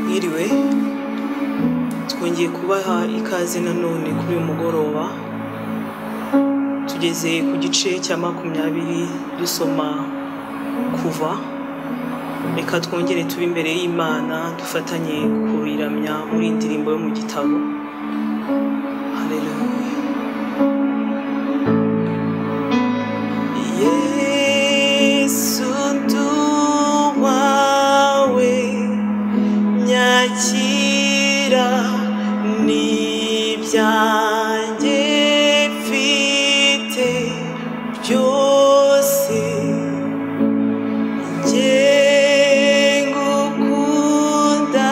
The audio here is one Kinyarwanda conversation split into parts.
Mwiriwe twongeye kubaha ikaze nanone kuri uyu mugoroba tugeze ku gice cya makumyabiri dusoma kuva reka twongere tube imbere y'imana dufatanye kuyiramya muri iyi ndirimbo yo mu gitabo Hallelujah. yesu nduwawe nyakira n'ibyanjye mfite byose njye ngukunda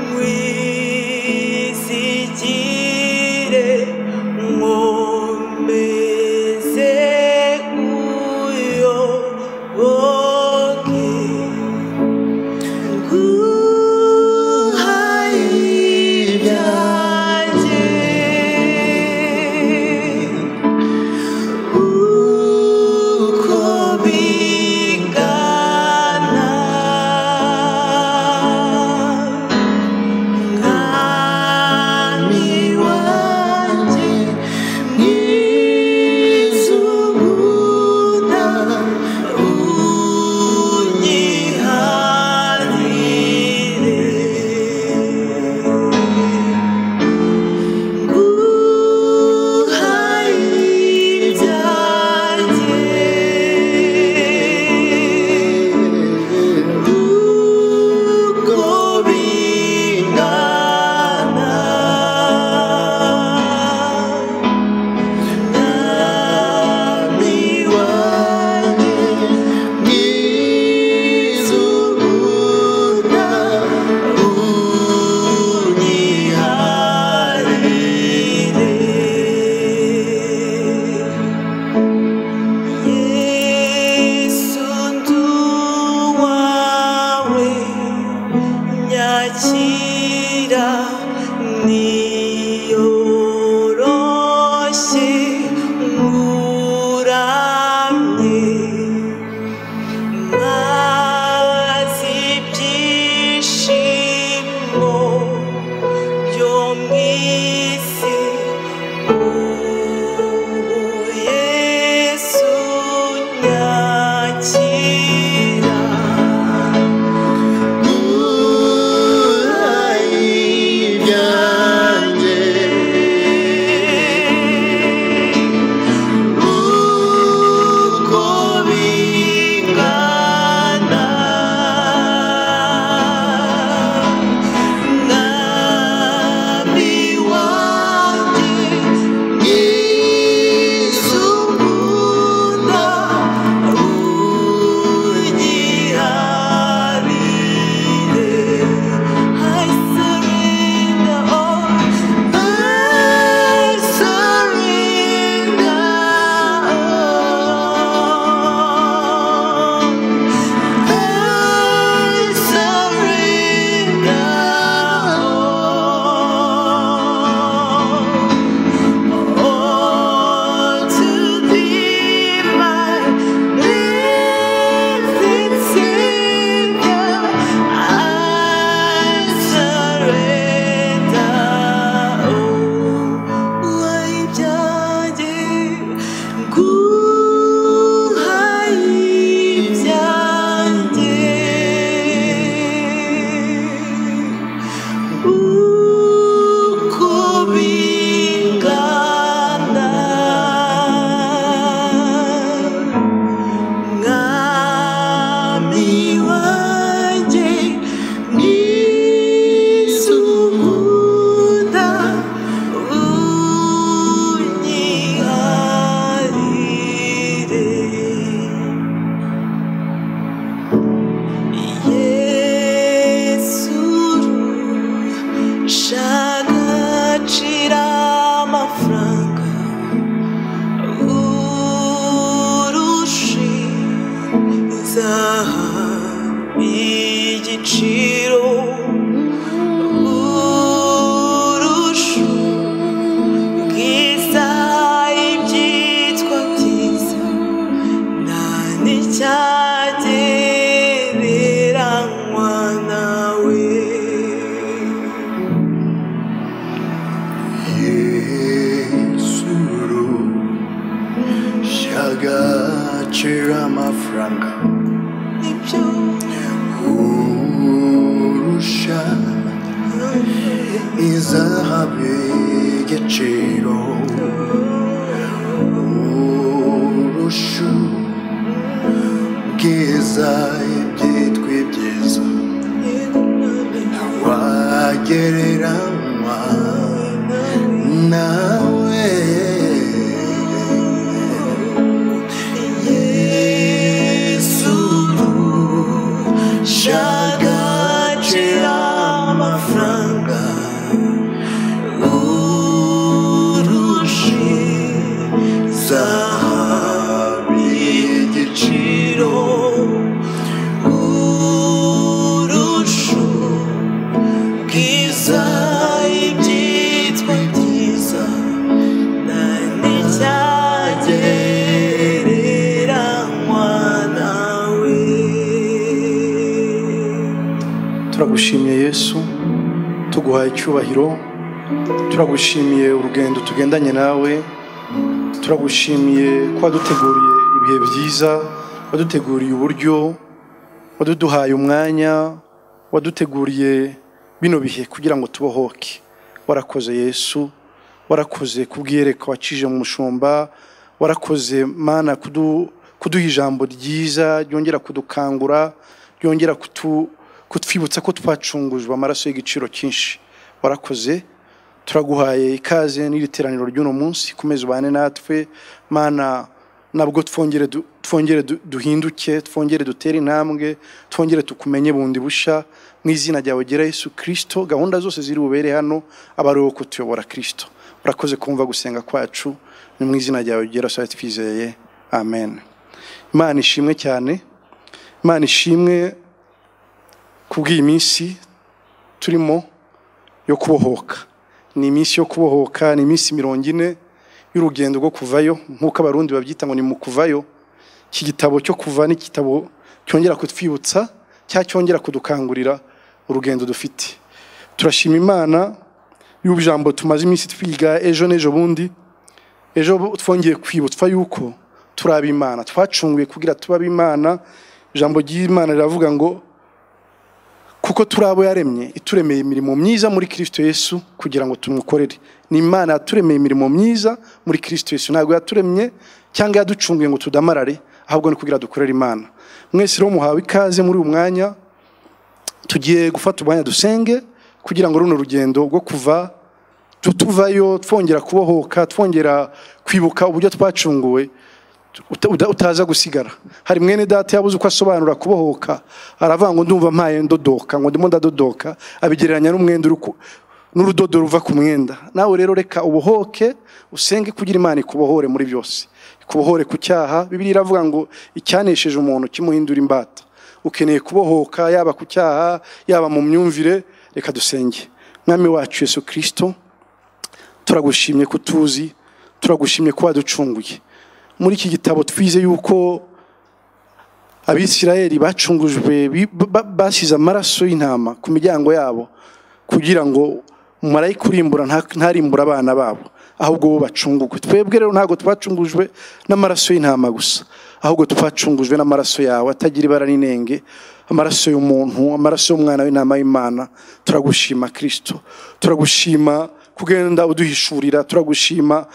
mwizigire nkomeze uyoboke Nyakira niyoroshe nguramye Mazi ibyishimo byo mu isi, ubu Yesu nyakira. Nami wa agaciro amafaranga nibyo urusha izahabu y'igiciro urusha ubwiza ibyitwa ibyiza wagereranywa nawe yesu shagacira amafaranga urushi zahabu y'igiciro urushu bwiza ibyitwa byiza nta nicyagereranywa nawe turagushimiye yesu tuguhaye icyubahiro turagushimiye urugendo tugendanye nawe turagushimiye ko waduteguriye ibihe byiza waduteguriye uburyo waduduhaye umwanya waduteguriye bino bihe kugira ngo tubohoke warakoze yesu warakoze kubwiyereka wacije mu mushumba warakoze mana kudu- kuduha ijambo ryiza ryongera kudukangura ryongera kutu- kutwibutsa ko twacungujwe amaraso y'igiciro cyinshi warakoze turaguhaye ikaze n'iri teraniro ry'uno munsi komeza ubane natwe mana nabwo twongere du- twongere du- duhinduke twongere dutere intambwe twongere tukumenye bundi busha mu izina ryawe gera yesu kirisito gahunda zose ziri bubere hano aba ari wowe kutuyobora kirisito urakoze kumva gusenga kwacu ni mu izina ryawe gera twari twizeye amen imana ishimwe cyane imana ishimwe kubw'iyi minsi turimo yo kubohoka ni iminsi yo kubohoka ni iminsi mirongo ine y'urugendo rwo kuvayo nk'uko abarundi babyita ngo ni mu kuvayo iki gitabo cyo kuva ni igitabo cyongera kutwibutsa cyangwa cyongera kudukangurira urugendo dufite turashima imana y'ubujambo tumaze iminsi twiga ejo n'ejo bundi ejo bo- twongeye kwibutswa yuko turi ab'imana twacunguye kugira tube ab'imana ijambo ry'imana riravuga ngo kuko turi abo yaremye ituremeye imirimo myiza muri kirisito yesu kugira ngo tumukorere ni imana yaturemeye imirimo myiza muri kirisito yesu ntabwo yaturemye cyangwa yaducunguye ngo tudamarare ahubwo ni kugira dukorere imana mwese rero muhawe ikaze muri uyu mwanya tugiye gufata umwanya dusenge kugira ngo runo rugendo rwo kuva tutuvayo twongera kubohoka twongera kwibuka uburyo twacunguwe uta- uta- utaza gusigara hari mwene data yabuze uko asobanura kubohoka aravuga ngo ndumva mpaye ndodoka ngo ndimo ndadodoka abigereranya n'umwenda uri ku- n'urudodo ruva ku mwenda nawe rero reka ubohoke usenge kugira imana ikubohore muri byose ikubohore ku cyaha bibiri iravuga ngo icyanesheje umuntu kimuhindura imbata ukeneye kubohoka yaba ku cyaha yaba mu myumvire reka dusenge mwami wacu yesu kirisito turagushimye ko utuzi turagushimye ko waducunguye muri iki gitabo twize yuko abisirayeli bacungujwe bi- ba- basize amaraso y'intama ku miryango yabo kugira ngo marayika urimbura nta- ntarimbure abana babo ahubwo bo bacungugwe twebwe rero ntabwo twacungujwe n'amaraso y'intama gusa ahubwo twacungujwe n'amaraso yawe atagira ibara n'inenge amaraso y'umuntu amaraso y'umwana w'intama y'imana turagushima kirisito turagushima kugenda uduhishurira turagushima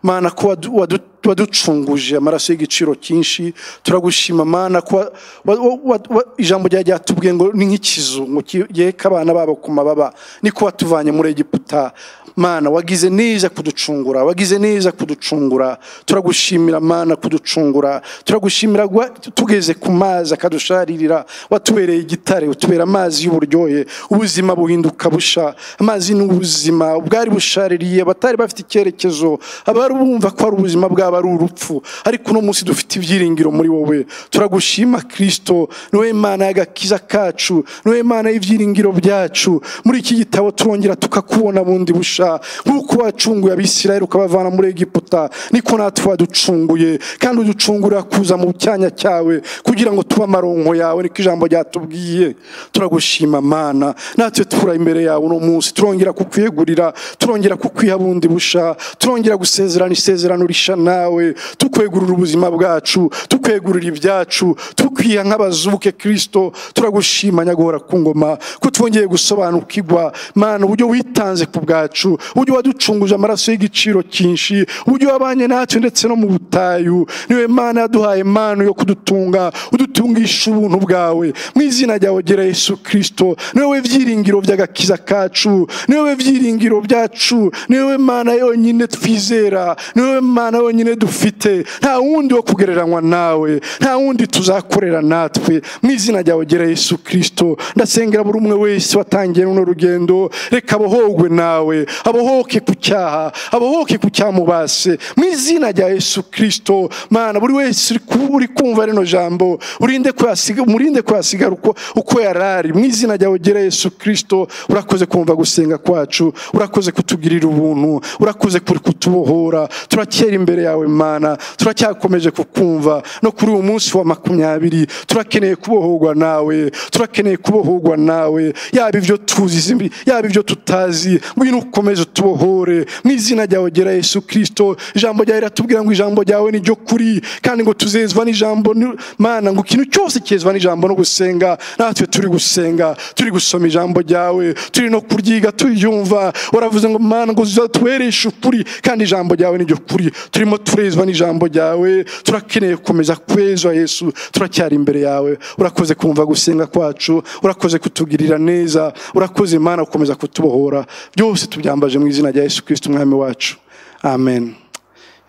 mana ko wadu- wadu- waducunguje amaraso y'igiciro cyinshi turagushima mana ko wa- wa- wa- wa- ijambo ryawe ryatubwiye ngo ni nk'ikizu ngo giheka abana babo ku mababa niko watuvanye muri egiputa mana wagize neza kuducungura wagize neza kuducungura turagushimira mana kuducungura turagushimira gwa- tugeze ku mazi akadusharirira watubereye igitare utubera amazi y'uburyohe ubuzima buhinduka busha amazi ni ubuzima bwari bushaririye abatari bafite icyerekezo abari bumva ko ari ubuzima bwaba ari urupfu ariko uno munsi dufite ibyiringiro muri wowe turagushima kirisito niwe mana y'agakiza kacu niwe mana y'ibyiringiro byacu muri iki gitabo turongera tukakubona bundi busha nk'uko wacunguye abisirayeli ukabavana muri egiputa niko natwe waducunguye kandi uducungurira kuza mu cyanya cyawe kugira ngo tube amaronko yawe niko ijambo ryatubwiye turagushima mana natwe tubura imbere yawe uno munsi turongera kukwiyegurira turongera kukwiha bundi busha turongera gusezerana isezerano rishana nawe tukwegurira ubuzima bwacu tukwegurira ibyacu tukwiha nk'abazubuke kirisito turagushima nyagahora ku ngoma ko twongeye gusobanukirwa mana uburyo witanze ku bwacu uburyo waducunguje amaraso y'igiciro cyinshi uburyo wabanye natwe ndetse no mu butayu niwe mana yaduhaye impano yo kudutunga udutungisha ubuntu bwawe mu izina ryawe gera yesu kirisito niwe byiringiro by'agakiza kacu niwe byiringiro byacu niwe mana yonyine twizera niwe mana yonyine dufite nta wundi wo kugereranywa nawe nta wundi tuzakorera natwe mu izina ryawe gera yesu kirisito ndasengera buri umwe wese watangiye runo rugendo reka abohogwe nawe abohoke ku cyaha abohoke ku cyamubase mu izina rya yesu kirisito mana buri wese uri ku- uri kumva rino jambo urinde ko yasiga umurinde ko yasigara uko uko yari ari mu izina ryawe gera yesu kirisito urakoze kumva gusenga kwacu urakoze kutugirira ubuntu urakoze kuri kutubohora turakera imbere yawe mana turacyakomeje kukumva no kuri uyu munsi wa makumyabiri turakeneye kubohorwa nawe turakeneye kubohorwa nawe yaba ibyo tuzi zimbi- yaba ibyo tutazi ngwino ukomeze utubohore mu izina ryawe gera yesu kirisito ijambo ryawe riratubwira ngo ijambo ryawe ni ryo kuri kandi ngo tuzezwa n'ijambo ni- mana ngo ikintu cyose cyezwa n'ijambo no gusenga natwe turi gusenga turi gusoma ijambo ryawe turi no kuryiga turyumva waravuze ngo mana ngo uzatuhereshe ukuri kandi ijambo ryawe ni ryo kuri turimo turezwa n'ijambo ryawe turakeneye gukomeza kwezwa yesu turacyari imbere yawe urakoze kumva gusenga kwacu urakoze kutugirira neza urakoze imana gukomeza kutubohora byose tubyambaje mu izina rya yesu kirisito umwami wacu amen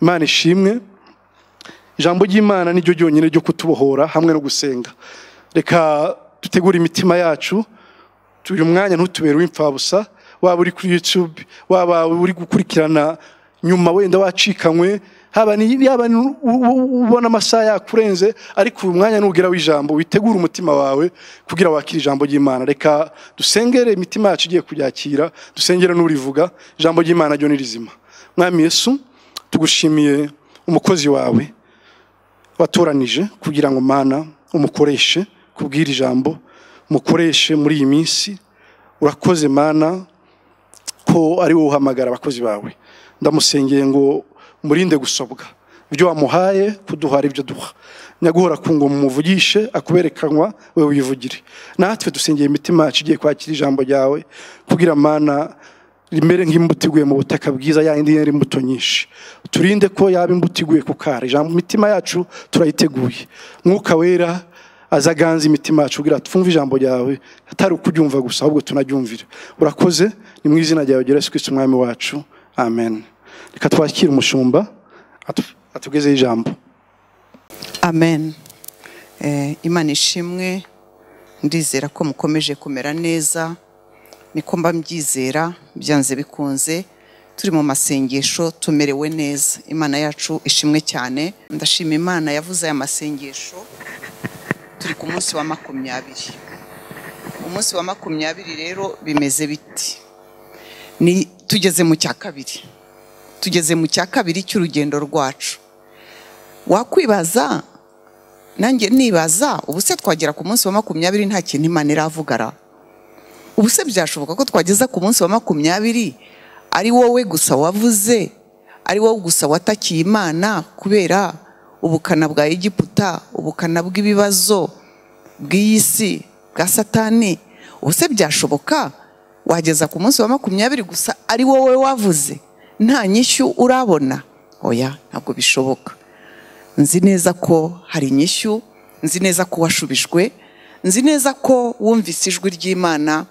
imana ishimwe ijambo ry'imana ni ryo ryonyine ryo kutubohora hamwe no gusenga reka dutegure imitima yacu uyu mwanya ntutubere uw'imfabusa waba uri kuri yutube waba uri gukurikirana nyuma wenda wacikanywe haba ni- yaba ni u- u- ubona amasaha yakurenze ariko uyu mwanya nugera w'ijambo witegure umutima wawe kugira wakire ijambo ry'imana reka dusengere imitima yacu igiye kuryakira dusengere n'urivuga ijambo ry'imana ryo ni rizima mwami yesu tugushimiye umukozi wawe watoranije kugira ngo mana umukoreshe kubwira ijambo umukoreshe muri iyi minsi urakoze mana ko ari wowe uhamagara abakozi bawe ndamusengeye ngo umurinde gusobwa ibyo wamuhaye kuduha ari byo duha nyaguhora ku ngo mumuvugishe akuberekanwa we wivugire natwe dusengeye imitima yacu igiye kwakira ijambo ryawe kugira mana rimere nk'imbuto iguye mu butaka bwiza yayindi yera imbuto nyinshi turinde ko yaba imbuto iguye ku kara ijambo imitima yacu turayiteguye mwuka wera aza aganza imitima yacu kugira twumve ijambo ryawe atari ukuryumva gusa ahubwo tunaryumvire urakoze ni mu izina ryawe gera Yesu Kristo umwami wacu amen reka twakire umushumba atu- atugezeho ijambo amen Eh, imana ishimwe ndizera ko mukomeje kumera neza niko mba mbyizera byanze bikunze turi mu masengesho tumerewe neza imana yacu ishimwe cyane ndashima imana yavuze aya masengesho turi ku munsi wa makumyabiri umunsi wa makumyabiri rero bimeze biti ni tugeze mu cya kabiri tugeze mu cya kabiri cy'urugendo rwacu wakwibaza nanjye nibaza ubu se twagera ku munsi wa makumyabiri nta kintu imana iravugara ubu se byashoboka ko twageza ku munsi wa makumyabiri ari wowe gusa wavuze ari wowe gusa watakiye imana kubera ubukana bwa egiputa ubukana bw'ibibazo bw'iyi si bwa satani ubu se byashoboka wageza ku munsi wa makumyabiri gusa ari wowe wavuze nta nyishyu urabona oya ntabwo bishoboka nzi neza ko hari inyishyu nzi neza ko washubijwe nzi neza ko wumvise ijwi ry'imana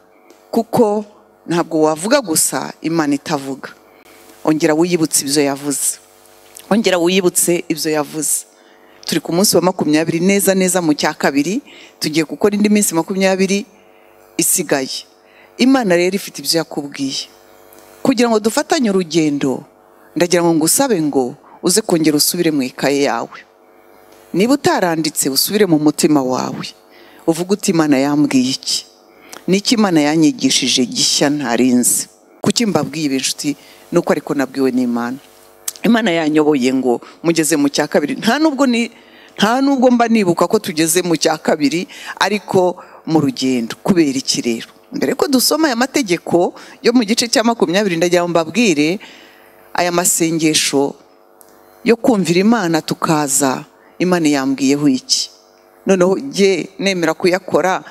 kuko ntabwo wavuga gusa imana itavuga ongera wiyibutse ibyo yavuze ongera wiyibutse ibyo yavuze turi ku munsi wa makumyabiri neza neza mu cya kabiri tugiye gukora indi minsi makumyabiri isigaye imana rero ifite ibyo yakubwiye kugira ngo dufatanye urugendo ndagira ngo ngusabe ngo uze kongera usubire mu ikaye yawe niba utaranditse usubire mu mutima wawe uvuge uti imana yambwiye iki n'iki imana yanyigishije gishya ntarinzi kuki mbabwiye ibi nshuti ni uko ariko nabwiwe n'imana imana yanyoboye ngo mugeze mu cya kabiri nta nubwo ni nta nubwo mba nibuka ko tugeze mu cya kabiri ariko mu rugendo kubera iki rero mbere ko dusoma aya mategeko yo mu gice cya makumyabiri ndagira ngo mbabwire aya masengesho yo kumvira imana tukaza imana yambwiyeho iki noneho jye nemera kuyakora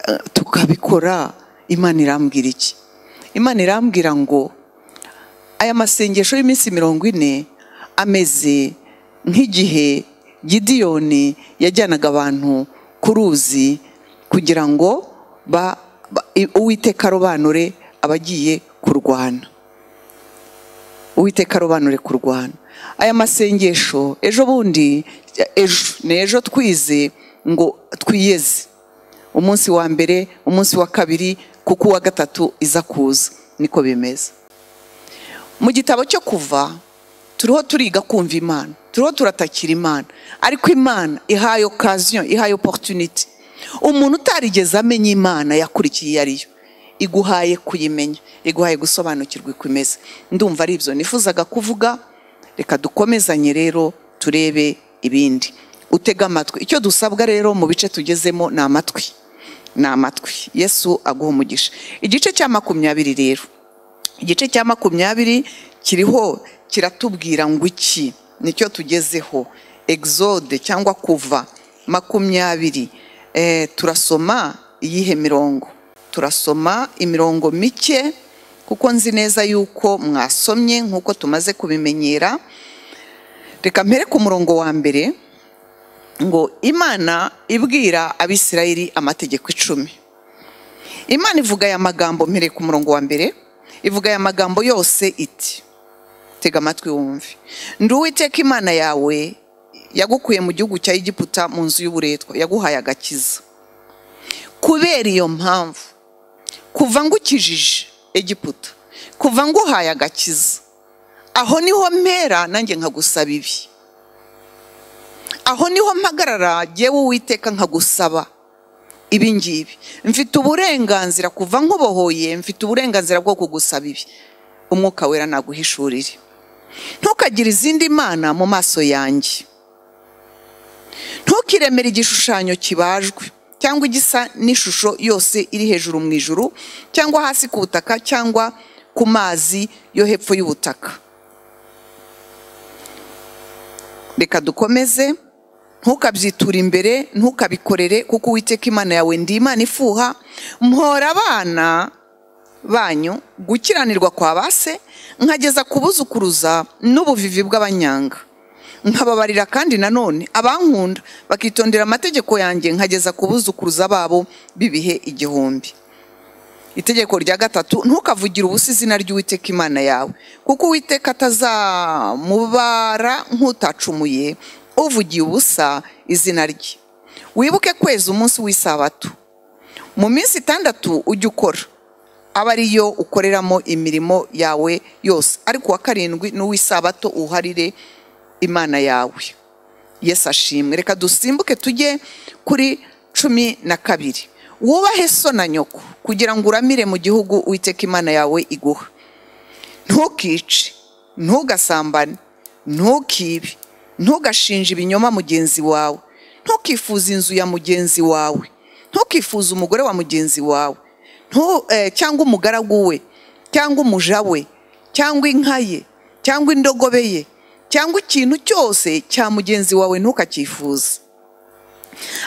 eh, tukabikora imana irambwira iki imana irambwira ngo aya masengesho y'iminsi mirongo ine ameze nk'igihe gidiyoni yajyanaga abantu ku ruzi kugira ngo ba- ba- i- uwiteka arobanure abagiye kurwana uwiteka arobanure kurwana aya masengesho ejo bundi ejo ni ejo twize ngo twiyeze umunsi wa mbere umunsi wa kabiri kuko uwa gatatu iza kuza niko bimeze mu gitabo cyo kuva turiho turiga kumva imana turiho turatakira imana ariko imana ihaye okaziyo ihaye oporutuniti umuntu utarigeze amenya imana yakurikiye iyo ariyo iguhaye kuyimenya iguhaye gusobanukirwa uko imeze ndumva ari ibyo nifuzaga kuvuga reka dukomezanye rero turebe ibindi utega amatwi icyo dusabwa rero mu bice tugezemo ni amatwi ni amatwi yesu aguha umugisha igice cya makumyabiri rero igice cya makumyabiri kiriho kiratubwira ngo iki nicyo tugezeho exode cyangwa kuva makumyabiri Eh, turasoma iyihe mirongo turasoma imirongo mike kuko nzi neza yuko mwasomye nk'uko tumaze kubimenyera reka mpere ku murongo wa mbere ngo imana ibwira abisirayeli amategeko icumi imana ivuga aya magambo mpereye ku murongo wa mbere ivuga aya magambo yose iti tega amatwi wumve ndi uwiteka imana yawe yagukuye mu gihugu cya egiputa mu nzu y'uburetwa yaguhaye agakiza kubera iyo mpamvu kuva ngukijije egiputa kuva nguhaye agakiza aho niho mpera nanjye nkagusaba ibi aho niho mpagarara yewe uwiteka nkagusaba ibi ngibi mfite uburenganzira kuva nkubohoye mfite uburenganzira bwo kugusaba ibi umwuka wera naguhishurire ntukagire izindi mana mu maso yanjye ntukiremere igishushanyo kibajwe cyangwa igisa n'ishusho yose iri hejuru mu ijuru cyangwa hasi ku butaka cyangwa ku mazi yo hepfo y'ubutaka reka dukomeze ntukabyiture imbere ntukabikorere kuko uwiteka imana yawe ndi imana ifuha mpora abana banyu gukiranirwa kwa base nkageza kubuzukuruza n'ubuvivi bw'abanyanga nkababarira kandi nanone abankunda bakitondera amategeko yanjye nkageza kubuzukuruza babo b'ibihe igihumbi itegeko rya gatatu ntukavugire ubusa izina ry'uwiteka imana yawe kuko uwiteka atazamubara nk'utacumuye uvugiye ubusa izina rye wibuke kwezi umunsi w'isabato mu minsi itandatu ujye ukora aba ariyo ukoreramo imirimo yawe yose ariko uwa karindwi n'uw'isabato uharire imana yawe yesu ashimwe reka dusimbuke tujye kuri cumi na kabiri wubahe so na nyoko kugira ngo uramire mu gihugu witeka imana yawe iguha ntukice ntugasambane ntukibe ntugashinje ibinyoma mugenzi wawe ntukifuze inzu ya mugenzi wawe ntukifuze umugore wa mugenzi wawe ntu- eh, cyangwa umugaragu we cyangwa umuja we cyangwa inka ye cyangwa indogobe ye cyangwa ikintu cyose cya mugenzi wawe ntukacyifuze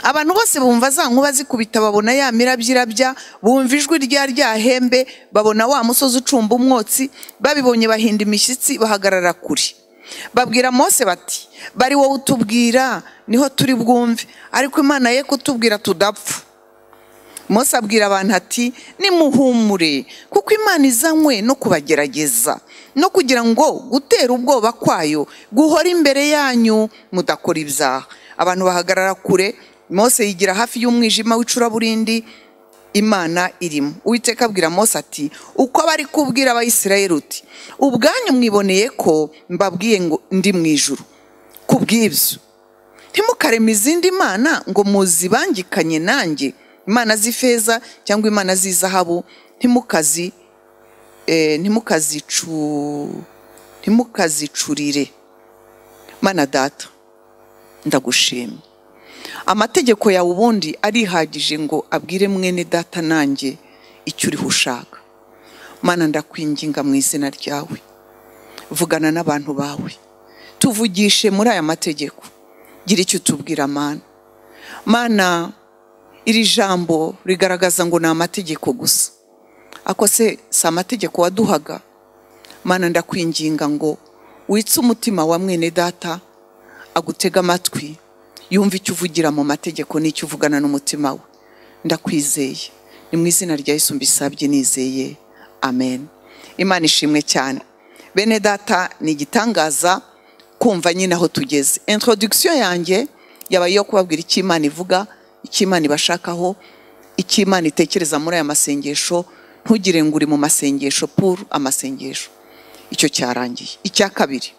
abantu bose bumva za nkuba zikubita babona ya mirabyo irabya bumva ijwi rya rya hembe babona wa musozi ucumba umwotsi babibonye bahinda imishyitsi bahagarara kure babwira mose bati bari wowe utubwira niho turi bwumve ariko imana ye kutubwira tudapfa mose abwira abantu ati nimuhumure kuko imana izanywe no kubagerageza no kugira ngo gutera ubwoba kwayo guhora imbere yanyu mudakora ibyaha abantu bahagarara kure mose yigira hafi y'umwijima w'icuraburindi imana irimo uwiteka abwira mose ati uko bari kubwira abayisirayeli uti ubwanyu mwiboneye ko mbabwiye ngo ndi mu ijuru ku bw'ibyo ntimukareme izindi mana ngo muzibangikanye nanjye imana z'ifeza cyangwa imana z'izahabu ntimukazi eh, ntimukazicu ntimukazicurire mana data ndagushima amategeko yawe ubundi arihagije ngo abwire mwene data nanjye icyo uriho ushaka mana ndakwinginga mu izina ryawe vugana n'abantu bawe tuvugishe muri aya mategeko gira icyo utubwira mana mana iri jambo rigaragaza ngo ni amategeko gusa ako se si amategeko waduhaga mana ndakwinginga ngo witse umutima wa mwene data agutega amatwi yumve icyo uvugira mu mategeko n'icyo uvugana n'umutima we ndakwizeye ni mu izina rya Yesu mbisabye nizeye amen imana ishimwe cyane bene data ni igitangaza kumva nyine aho tugeze introduction yanjye yabaye iyo kubabwira icyo imana ivuga icyo imana ibashakaho icyo imana itekereza muri aya masengesho ntugire ngo uri mu masengesho puru amasengesho icyo cyarangiye icya kabiri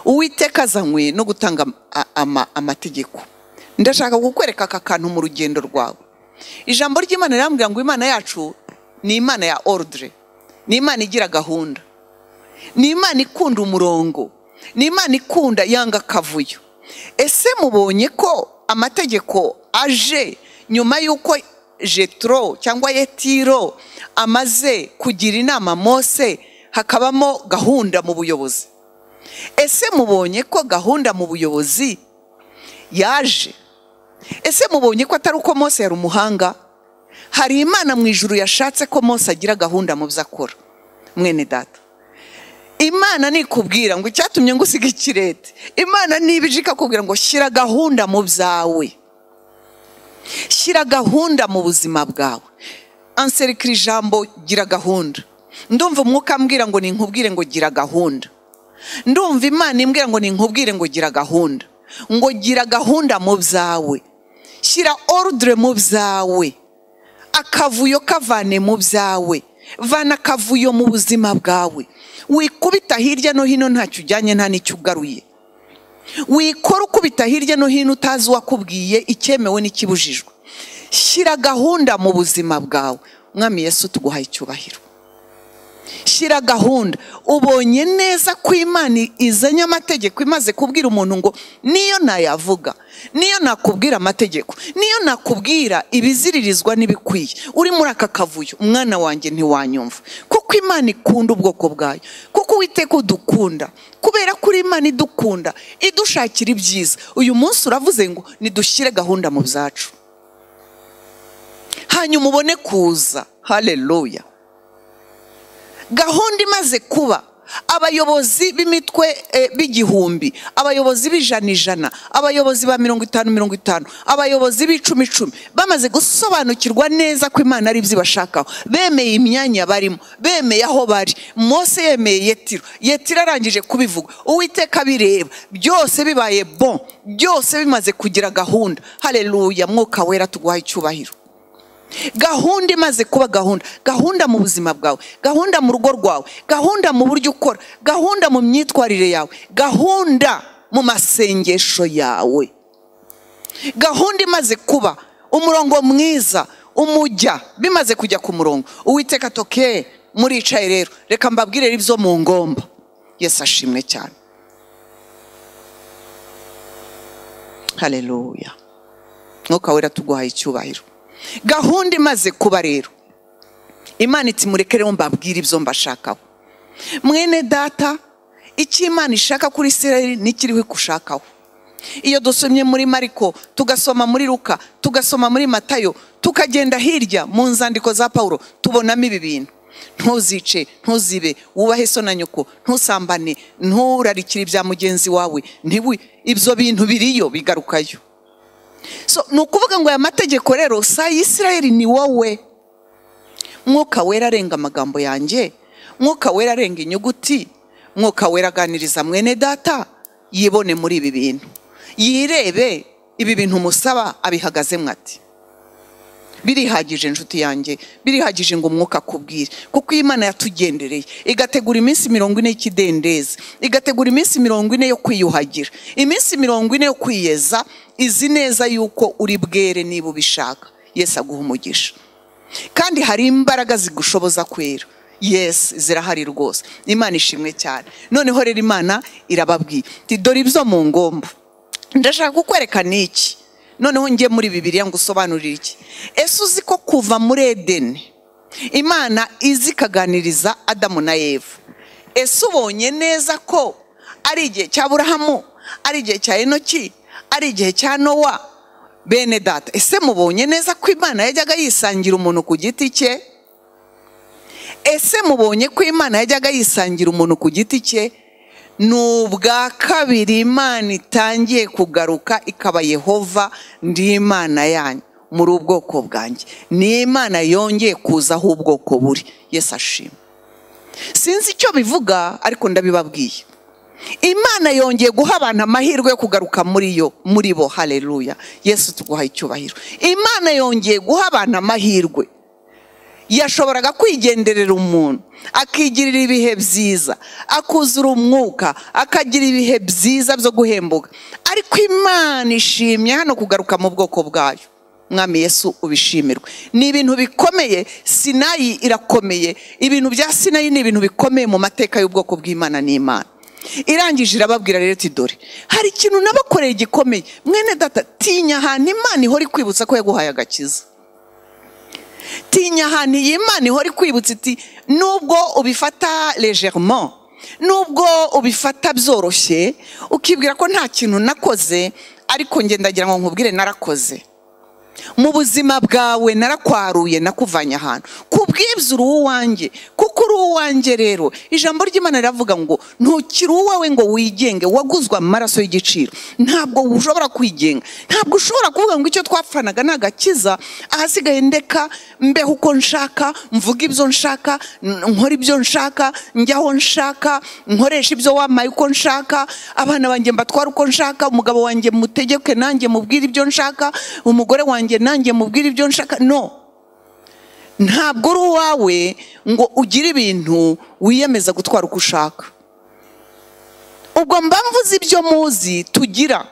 uwiteka azanywe no gutanga a- ama- amategeko ndashaka kukwereka aka kantu mu rugendo rwawe ijambo ry'imana rirambwira ngo imana yacu ni imana ya orudire ni imana igira gahunda ni imana ikunda umurongo ni imana ikunda yanga akavuyo ese mubonye ko amategeko aje nyuma y'uko jetro cyangwa yetiro amaze kugira inama mose hakabamo gahunda mu buyobozi ese mubonye ko gahunda mu buyobozi yaje ese mubonye ko atari uko mose yari umuhanga hari imana mu ijuru yashatse ko mose agira gahunda mu byo akora mwene data imana nikubwira ngo icyatumye ngusiga ikirete imana niba ije ikakubwira ngo shyira gahunda mu byawe shyira gahunda mu buzima bwawe anserikira ijambo gira gahunda ndumva umwuka ambwira ngo ninkubwire ngo gira gahunda ndumva imana imbwira ngo ninkubwire ngo gira gahunda ngo gira gahunda mu byawe shyira orudire mu byawe akavuyo kavane mu byawe vana akavuyo mu buzima bwawe wikubita hirya no hino ntacyo ujyanye nta n'icyo ugaruye wikora ukubita hirya no hino utazi uwakubwiye icyemewe n'ikibujijwe shyira gahunda mu buzima bwawe mwami yesu tuguhaye icyubahiro shyira gahunda ubonye neza ko imana izanye amategeko imaze kubwira umuntu ngo niyo nayavuga niyo nakubwira amategeko niyo nakubwira ibiziririzwa n'ibikwiye uri muri aka kavuyo umwana wanjye ntiwanyumva kuko imana ikunda ubwoko bwayo kuko uwiteka udukunda kubera ko uri imana idukunda idushakira ibyiza uyu munsi uravuze ngo nidushyire gahunda mu byacu hanyuma ubone kuza haleluya gahunda imaze kuba abayobozi b'imitwe eh, b'igihumbi abayobozi b'ijana ijana abayobozi ba mirongo itanu mirongo itanu abayobozi b'icumi icumi bamaze gusobanukirwa neza ko imana ari ibyo ibashakaho bemeye imyanya barimo bemeye aho bari mose yemeye yetiro yetiro arangije kubivuga uwiteka bireba byose bibaye bon byose bimaze kugira gahunda hareruya mwuka wera tuguhaye icyubahiro gahunda imaze kuba gahunda gahunda mu buzima bwawe gahunda mu rugo rwawe gahunda mu buryo ukora gahunda mu myitwarire yawe gahunda mu masengesho yawe gahunda imaze kuba umurongo mwiza umujya bimaze kujya ku murongo uwiteka toke muricaye rero reka mbabwire ibyo mu ngomba yesu ashimwe cyane hareruya mwuka wera tuguhaye icyubahiro gahunda imaze kuba rero imana iti mureke rero mbabwire ibyo mbashakaho mwene data icyo imana ishaka kuri sereri n'ikiriho ikushakaho iyo dusomye muri mariko tugasoma muri luka tugasoma muri matayo tukagenda hirya mu nzandiko za pawulo tubonamo ibi bintu ntuzice ntuzibe wubahe so na nyoko ntusambane nturarikire ibya mugenzi wawe ntiwi ibyo bintu biriyo bigarukayo so ni ukuvuga ngo aya mategeko rero si ayisirayeli ni wowe mwuka wera arenga amagambo yanjye mwuka wera arenga inyuguti mwuka wera aganiriza mwene data yibone muri ibi bintu yirebe ibi bintu umusaba abihagazemo ati birihagije inshuti yanjye birihagije ngo umwuka akubwire kuko iyi mana yatugendereye igategura iminsi mirongo ine y'ikidendezi igategura iminsi mirongo ine yo kwiyuhagira iminsi mirongo ine yo kwiyeza izi neza yuko uri bwere niba ubishaka yesi aguha umugisha kandi hari imbaraga zigushoboza kwera yesi zirahari rwose imana ishimwe cyane noneho rero imana irababwiye iti dore ibyo mu ngomba ndashaka kukwereka n'iki noneho njye muri bibiriya ngo usobanurire iki ese uzi ko kuva muri edeni imana izi ikaganiriza adamu na eva ese ubonye neza ko ari igihe cya burahamu ari igihe cya enoki ari igihe cya nowa bene data ese mubonye neza ko imana yajyaga yisangira umuntu ku giti cye ese mubonye ko imana yajyaga yisangira umuntu ku giti cye ni ubwa kabiri imana itangiye kugaruka ikaba yehova ndi imana yanyu muri ubwoko bwanjye ni imana yongeye kuza aho ubwoko buri yesi ashima sinzi icyo bivuga ariko ndabibabwiye imana yongeye guha abantu amahirwe yo kugaruka muri yo muri bo hareruya yesu tuguha icyubahiro imana yongeye guha abantu amahirwe yashoboraga kwigenderera umuntu akigirira ibihe byiza akuzura umwuka akagira ibihe byiza byo guhembuka ariko imana ishimye hano kugaruka mu bwoko bwayo mwami yesu ubishimirwe ni ibintu bikomeye sinayi irakomeye ibintu bya sinayi ni ibintu bikomeye mu mateka y'ubwoko bw'imana n'imana irangije irababwira rero iti dore hari ikintu nabakoreye gikomeye mwene data tinya ahantu imana ihora ikwibutsa ko yaguhaye agakiza tinya ahantu iyi imana ihora ikwibutsa iti nubwo ubifata legerement nubwo ubifata byoroshye ukibwira ko nta kintu nakoze ariko ngendagira ngo nkubwire narakoze mu buzima bwawe narakwaruye nakuvanye ahantu ku bwibyo uri uwanjye kuko uri uwanjye rero ijambo ry'imana riravuga ngo ntukiri uwawe ngo wigenge waguzwe amaraso y'igiciro ntabwo ushobora kwigenga ntabwo ushobora kuvuga ngo icyo twapfanaga ni agakiza ahasigaye ndeka mbeho uko nshaka mvuge ibyo nshaka nkore ibyo nshaka njya aho nshaka nkoresha ibyo wamaye uko nshaka abana banjye mbatwara uko nshaka umugabo wanjye mutegeke nanjye mubwire ibyo nshaka umugore wanjye wanjye nanjye mubwire ibyo nshaka no ntabwo uri uwawe ngo ugire ibintu wiyemeza gutwara uko ushaka ubwo mba mvuze ibyo muzi tugira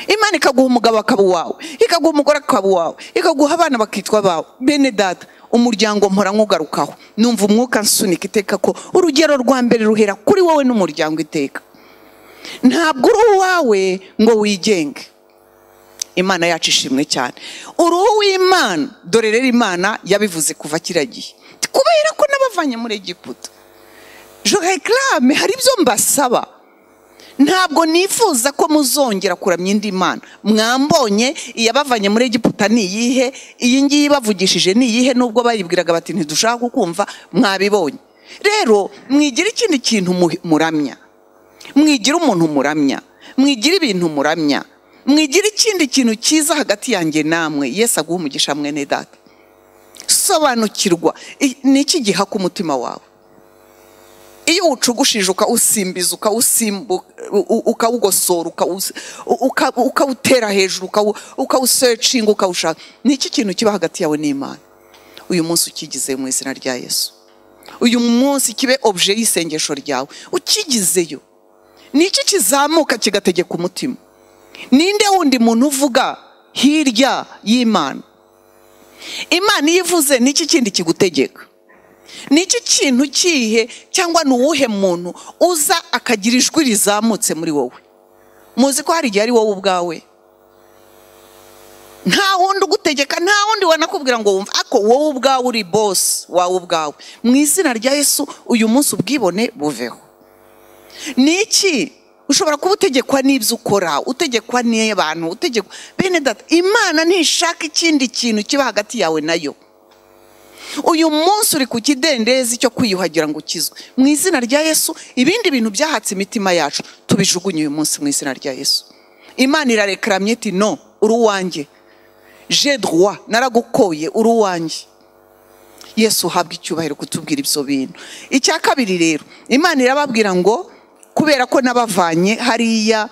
imana ikaguha umugabo akaba uwawe ikaguha umugore akaba uwawe ikaguha abana bakitwa abawe bene data umuryango mpora nkugarukaho numva umwuka nsunika iteka ko urugero rwa mbere ruhera kuri wowe n'umuryango iteka ntabwo uri uwawe ngo wigenge imana yacu ishimwe cyane uruhu w'imana dore rero imana yabivuze kuva kiragiye kubera ko n'abavanye muri egiputa jorekarame hari ibyo mbasaba ntabwo nifuza ko muzongera kuramya indi mana mwambonye iyabavanye muri egiputa ni iyihe iyi ngiyi ibavugishije ni iyihe nubwo bayibwiraga bati ntidushaka kukumva mwabibonye rero mwigira ikindi kintu muramya mwigira umuntu muramya mwigira ibintu muramya mwigira ikindi kintu cyiza hagati yanjye namwe Yesu aguha umugisha mwene data sobanukirwa ni iki giha ku mutima wawe iyo uwucugushije ukawusimbiza ukawugosora ukawutera hejuru ukawusecinga ukawushaka ni iki kintu kiba hagati yawe n'imana uyu munsi ukigize mu izina rya Yesu uyu munsi kibe obje y'isengesho ryawe ukigizeyo ni iki kizamuka kigategeka umutima ninde wundi muntu uvuga hirya y'imana imana iyo ivuze n'iki kindi kigutegeka n'iki kintu kihe cyangwa ni uwuhe muntu uza akagira ijwi rizamutse muri wowe muzi ko hari igihe ari wowe ubwawe nta wundi ugutegeka nta wundi wanakubwira ngo wumve ariko wowe ubwawe uri bose wawe ubwawe mu izina rya Yesu uyu munsi ubwibone buveho ni iki ushobora kuba utegekwa n'ibyo ukora utegekwa n'abantu utegekwa bene data imana ntishaka ikindi kintu kiba hagati yawe nayo uyu munsi uri ku kidendezi cyo kwiyuhagira ngo ukizwe mu izina rya yesu ibindi bintu byahatse imitima yacu tubijugunye uyu munsi mu izina rya yesu imana irarekeramye iti no uri uwanjye jedwa naragukoye uri uwanjye yesu uhabwa icyubahiro kutubwira ibyo bintu icya kabiri rero imana irababwira ngo kubera ko n'abavanye hariya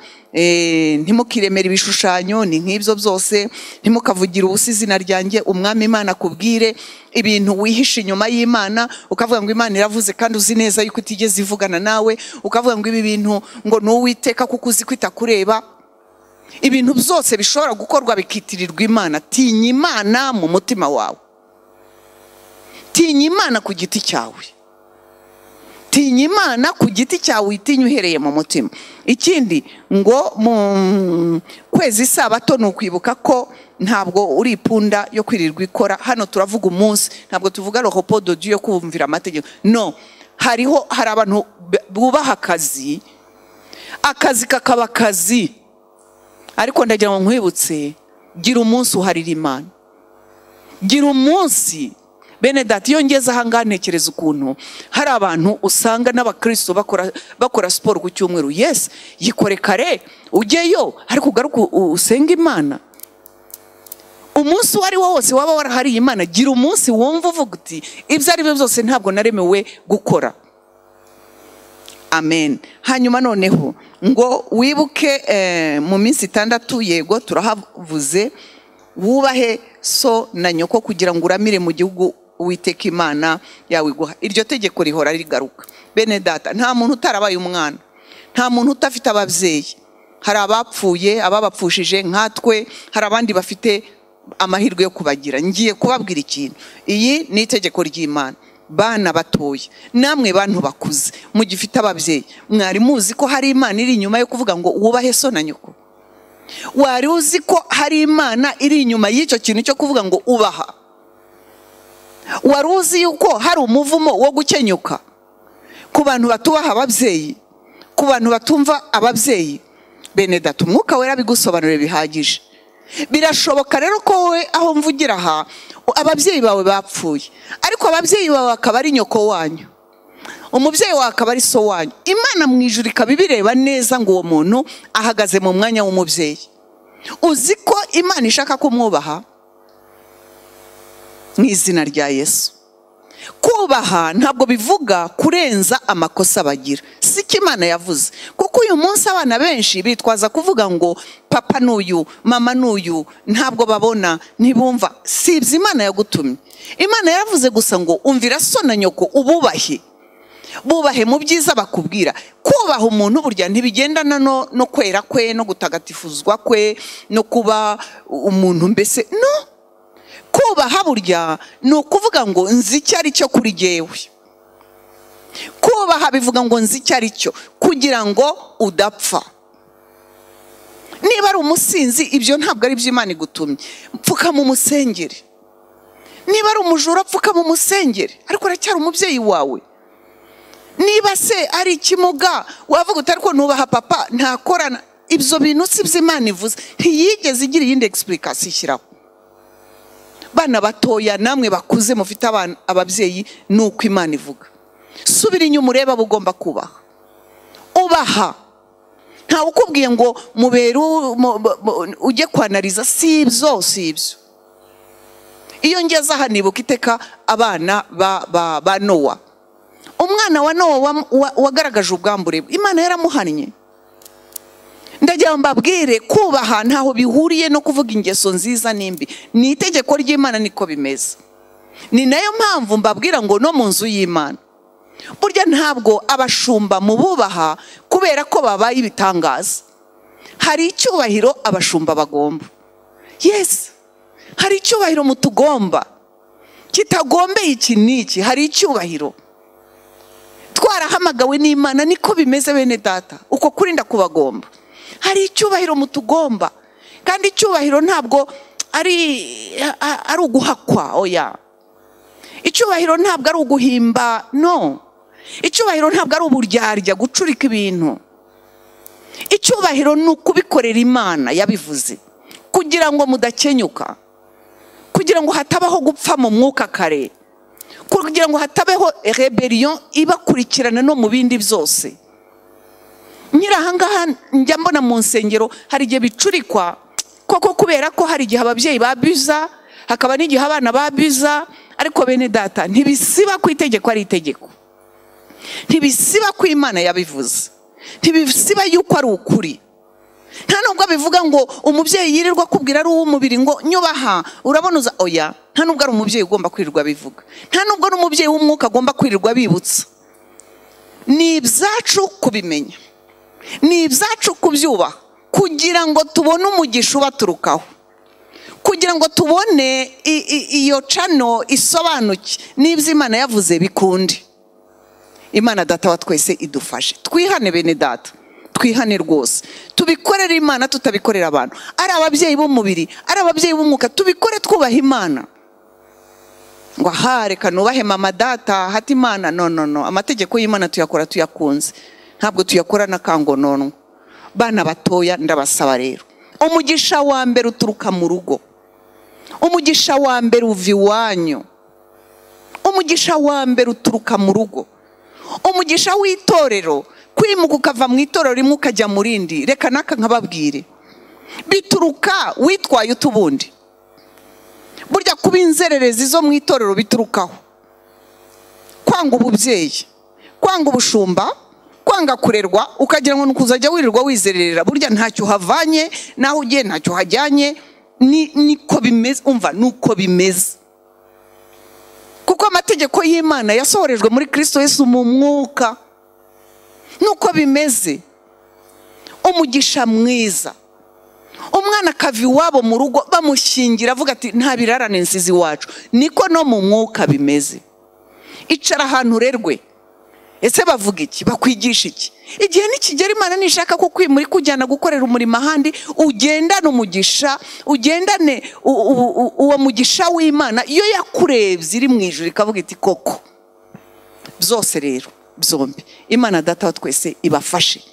ntimukiremere ibishushanyo ni nk'ibyo byose ntimukavugire ubusa izina ryanjye umwami imana akubwire ibintu wihishe inyuma y'imana ukavuga ngo imana iravuze kandi uzi neza yuko utigeze ivugana nawe ukavuga ngo ibi bintu ngo ni uwiteka kuko uzi ko itakureba ibintu byose bishobora gukorwa bikitirirwa imana tinya imana mu mutima wawe tinya imana ku giti cyawe tinya imana ku giti cyawe uyitinya uhereye mu mutima ikindi ngo mu kwezi isabato ni ukwibuka ko ntabwo uri ipunda yo kwirirwa ikora hano turavuga umunsi ntabwo tuvuga rohopododu yo kumvira amategeko no hariho hari abantu bubaha akazi akazi kakaba akazi ariko ndagira ngo nkwibutse gira umunsi uharira imana gira umunsi bene dati iyo ngeze aha ngaha ntekereza ukuntu hari abantu usanga n'abakristo bakora bakora siporo ku cyumweru yesi yikore kare ujyeyo ariko ugaruke u- usenge imana umunsi uwo ari wo wose waba warahariye imana gira umunsi wumva uvuga uti ibyo ari byo byose ntabwo naremewe gukora amen hanyuma noneho ngo wibuke eh, mu minsi itandatu yego turahavuze wubahe so na nyoko kugira ngo uramire mu gihugu uwiteka imana yawe iguha iryo tegeko rihora rigaruka bene data nta muntu utarabaye umwana nta muntu utafite ababyeyi hari abapfuye ababapfushije nkatwe hari abandi bafite amahirwe yo kubagira ngiye kubabwira ikintu iyi ni itegeko ry'imana bana batoya namwe bantu bakuze mugifite ababyeyi mwari muzi ko hari imana iri inyuma yo kuvuga ngo wubahe so na nyoko wari uzi ko hari imana iri inyuma y'icyo kintu cyo kuvuga ngo ubaha wari uzi yuko hari umuvumo wo gukenyuka ku bantu batubaha ababyeyi ku bantu batumva ababyeyi bene data umwuka wera bigusobanurire bihagije birashoboka rero ko wowe aho mvugira aha ababyeyi bawe bapfuye ariko ababyeyi bawe bakaba ari nyoko wanyu umubyeyi wawe akaba ari so wanyu imana mu ijuru ikaba ibireba neza ngo uwo muntu ahagaze mu mwanya w'umubyeyi uzi ko imana ishaka kumwubaha mu izina rya yesu kubaha ntabwo bivuga kurenza amakosa bagira si ko imana yavuze kuko uyu munsi abana benshi bitwaza kuvuga ngo papa n'uyu mama n'uyu ntabwo babona ntibumva si ibyo imana yagutumye imana yaravuze gusa ngo umvira so na nyoko ububahe bubahe mu byiza bakubwira kubaha umuntu burya ntibigendana no no kwera kwe no gutagatifuzwa kwe no kuba umuntu mbese no kubaha burya ni ukuvuga ngo nzi icyo ari cyo kuri jyewe kubaha bivuga ngo nzi icyo ari cyo kugira ngo udapfa niba ari umusinzi ibyo ntabwo ari byo imana igutumye pfukama umusengere niba ari umujura pfukama umusengere ariko aracyari umubyeyi wawe niba se ari ikimuga wavuga uti ariko nubaha papa ntakorana ibyo bintu si byo imana ivuze ntiyigeze igira iyindi egisipurikasiyo ishyiraho bana batoya namwe bakuze mufite abana ababyeyi ni uko imana ivuga subira inyuma urebe abo ugomba kubaha ubaha ntawe ukubwiye ngo mubere u- mu- mu- mu- ujye kwanariza si ibyo si ibyo iyo ngeze aha nibuka iteka abana ba, ba, ba nowa umwana wa nowa wa- wa- wagaragaje ubwambure bwe. imana yaramuhannye ndagira ngo mbabwire kubaha ntaho bihuriye no kuvuga ingeso nziza n'imbi ni itegeko ry'imana niko bimeze ni nayo mpamvu mbabwira ngo no mu nzu y'imana burya ntabwo abashumba mu bubaha kubera ko babaye ibitangaza hari icyubahiro abashumba bagomba yesi hari icyubahiro mutugomba kitagombeye iki n'iki hari icyubahiro twarahamagawe n'imana niko bimeze bene data uko kurinda kubagomba hari icyubahiro mutugomba kandi icyubahiro ntabwo ari a- ari uguhakwa oya icyubahiro ntabwo ari uguhimba no icyubahiro ntabwo ari uburyarya gucurika ibintu icyubahiro ni ukubikorera imana yabivuze kugira ngo mudakenyuka kugira ngo hatabaho gupfa mu mwuka kare kugira ngo hatabeho rebellion ibakurikirana no mu bindi byose nyiri ahangaha njya mbona mu nsengero hari igihe bicurikwa koko kubera ko hari igihe ababyeyi babiza hakaba n'igihe abana babiza ariko bene data ntibisiba ku itegeko ari itegeko ntibisiba ko imana yabivuze ntibisiba yuko ari ukuri nta nubwo bivuga ngo umubyeyi yirirwa akubwira ari uw'umubiri ngo nyubaha urabona uza oya nta nubwo ari umubyeyi ugomba kwirirwa abivuga nta nubwo ari umubyeyi w'umwuka agomba kwirirwa abibutsa ni ibyacu kubimenya ni ibyacu kubyubaha kugira ngo tubone umugisha ubaturukaho kugira ngo tubone i- i- iyo cano isobanuke n'ibyo imana yavuze bikunde imana data wa twese idufashe twihane bene data twihane rwose tubikorere imana tutabikorera abantu ari ababyeyi b'umubiri ari ababyeyi b'umwuka tubikore twubaha imana ngo aha reka nubahe mama data hata imana no no no amategeko y'imana tuyakora tuyakunze ntabwo tuyakora n'akangononwa bana batoya ndabasaba rero umugisha wa mbere uturuka mu rugo umugisha wa mbere uva iwanyu umugisha wa mbere uturuka mu rugo umugisha w'itorero kwimuka ukava mu itorero rimwe ukajya mu rindi reka naka nkababwire bituruka witwaye utubundi burya kuba inzererezi zo mu itorero biturukaho kwanga ububyeyi kwanga ubushumba kwanga kurerwa ukagira ngo ni ukuzajya wirirwa wizerera burya ntacyo uhavanye naho ugiye ntacyo uhajyanye ni- niko bimeze umva ni uko bimeze kuko amategeko y'imana yasohorejwe muri kirisito yesu mu mwuka nuko bimeze umugisha mwiza umwana akava iwabo mu rugo bamushyingira avuga ati nta birarane nsizi iwacu niko no mu mwuka bimeze icara ahantu urerwe ese bavuga iki bakwigisha iki igihe nikigera imana nishaka ko kwimura ikujyana gukorera umurimo ahandi ugendane umugisha ugendane u- u- u- uwo mugisha w'imana iyo yakurebye iri mu ijoro ikavuga iti koko byose rero byombi imana data wa twese ibafashe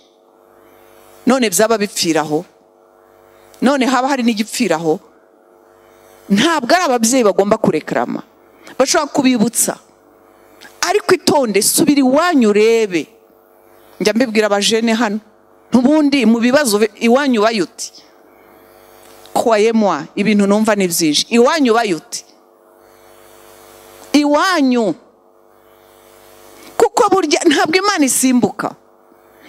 none byaba bipfiraho none haba hari n'igipfiraho ntabwo ari ababyeyi bagomba kurekarama bashobora kubibutsa ariko itonde subira iwanyu urebe njya mbibwira abajene hano n'ubundi mu bibazo bi- iwanyu bayuti kwayemwa ibintu numva ni byinshi iwanyu bayuti iwanyu kuko burya ntabwo imana isimbuka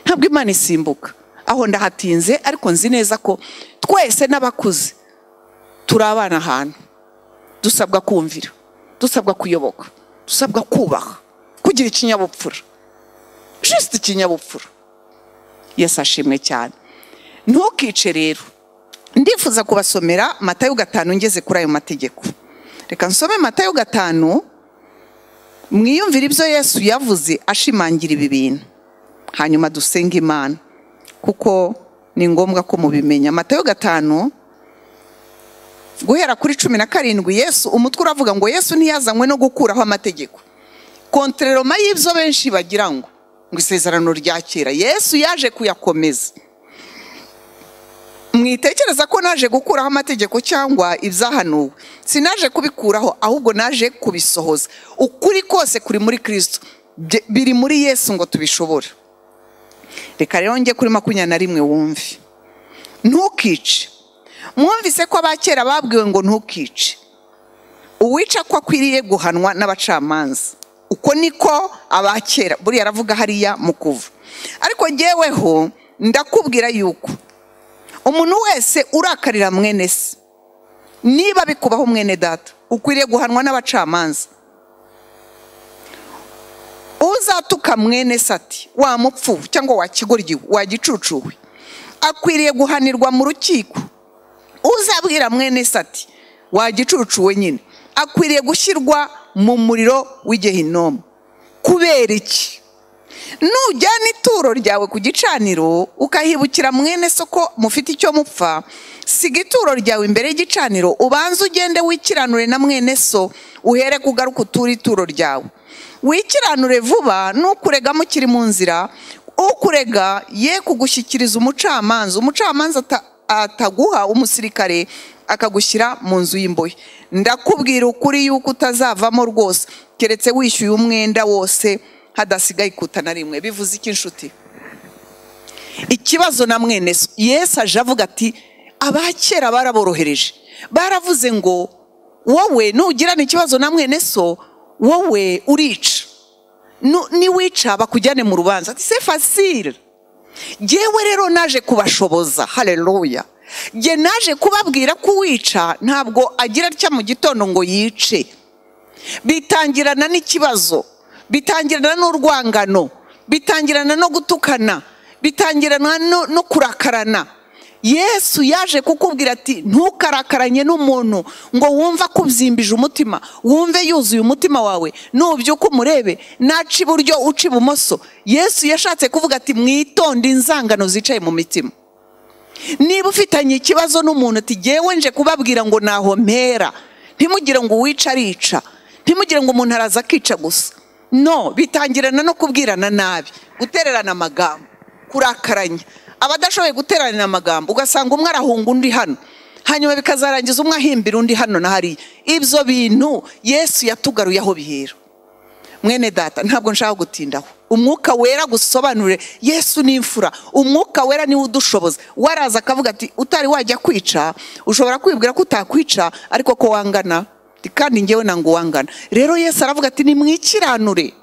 ntabwo imana isimbuka aho ndahatinze ariko nzi neza ko twese n'abakuze turi abana ahantu dusabwa kumvira dusabwa kuyoboka dusabwa kubaha kugira ikinyabupfura jisite ikinyabupfura yesi ashimwe cyane ntukice rero ndifuza kubasomera matayo gatanu ngeze kuri ayo mategeko reka nsome matayo gatanu mwiyumvire ibyo yesu yavuze ashimangira ibi bintu hanyuma dusenge imana kuko ni ngombwa ko mubimenya matayo gatanu guhera kuri cumi na karindwi yesu umutwe uravuga ngo yesu ntiyazanywe no gukuraho amategeko kontereroma y'ibyo benshi bagira ngo ngo isezerano rya kera yesu yaje kuyakomeza mwitekereza ko naje gukuraho amategeko cyangwa ibyahanuwe sinaje kubikuraho ahubwo naje kubisohoza ukuri kose kuri muri kirisito Bye- biri muri yesu ngo tubishobore reka rero njye kuri makumyabiri na rimwe wumve ntukice mwumvise ko abakera babwiwe ngo ntukice uwica ko akwiriye guhanwa n'abacamanza uko niko abakera buriya aravuga hariya mu kuva ariko ngeweho ndakubwira yuko umuntu wese urakarira mwene se niba bikubaho mwene data ukwiriye guhanwa n'abacamanza uzatuka mwene se ati wa mupfu cyangwa wa kigoryi wa gicucuwe akwiriye guhanirwa mu rukiko uzabwira mwene se ati wa gicucuwe nyine akwiriye gushyirwa mu muriro w'igehinomu kubera iki nujyana ituro ryawe ku gicaniro ukahibukira mwene soko mufite icyo mupfa siga ituro ryawe imbere y'igicaniro ubanze ugende wikiranure na mwene so uhere kugaruka uture ituro ryawe wikiranure vuba nukurega mukiri mu nzira ukurega ye kugushyikiriza umucamanza umucamanza ata- ataguha umusirikare akagushyira mu nzu y'imbohe ndakubwira ukuri yuko utazavamo rwose keretse wishyuye umwenda wose hadasigaye ikuta na rimwe bivuze iki inshuti ikibazo na mwene so yesu aje avuga ati abakera baraborohereje baravuze ngo wowe nugirana ikibazo na mwene so wowe urica Nu- niwica bakujyane mu rubanza ati se fasire jyewe rero naje kubashoboza haleluya jye naje kubabwira ko uwica ntabwo agira atya mu gitondo ngo yice bitangirana n'ikibazo bitangirana n'urwangano bitangirana no gutukana bitangirana no, no kurakarana yesu yaje kukubwira ati ntukarakaranye n'umuntu ngo wumve akubyimbije umutima wumve yuzuye umutima wawe nubyuka umurebe naca iburyo uca ibumoso yesu yashatse kuvuga ati mwitonde inzangano zicaye mu mitima niba ufitanye ikibazo n'umuntu ati ngewe nje kubabwira ngo naho mpera ntimugire ngo uwica arica ntimugire ngo umuntu araza akica gusa no bitangirana no kubwirana nabi gutererana amagambo kurakaranya abadashoboye guteranira amagambo ugasanga umwe arahunga undi hano hanyuma bikazarangiza umwe ahimbira undi hano na hariya ibyo bintu yesu yatugaruye aho bihera mwene data ntabwo nshaka gutindaho umwuka wera gusobanurire yesu ni imfura umwuka wera niwe udushoboza waraza akavuga ati utari wajya kwica ushobora kwibwira ko utakwica ariko ko wangana Ati, kandi ngewe ntabwo wangana rero yesu aravuga ati nimwikiranure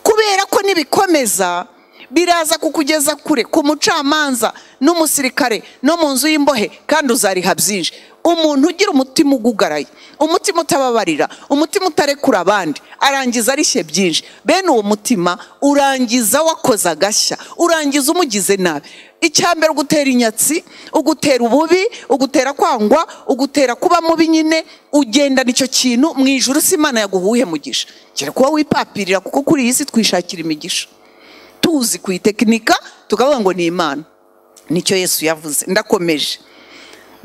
kubera ko nibikomeza biraza kukugeza kure ku mucamanza n'umusirikare no mu nzu y'imbohe kandi uzariha byinshi umuntu ugira umutima ugugaraye umutima utababarira umutima utarekura abandi arangiza arishye byinshi bene uwo mutima urangiza wakoze agashya urangiza umugize nabi icya mbere ugutera inyatsi ugutera ububi ugutera kwangwa ugutera kuba mubi nyine ugendana icyo kintu mu ijuru si imana yaguhuye mugisha kera kuba wipapirira kuko kuri iyi si twishakira imigisha tuzi kuyitekinika tukavuga ngo ni imana nicyo yesu yavuze ndakomeje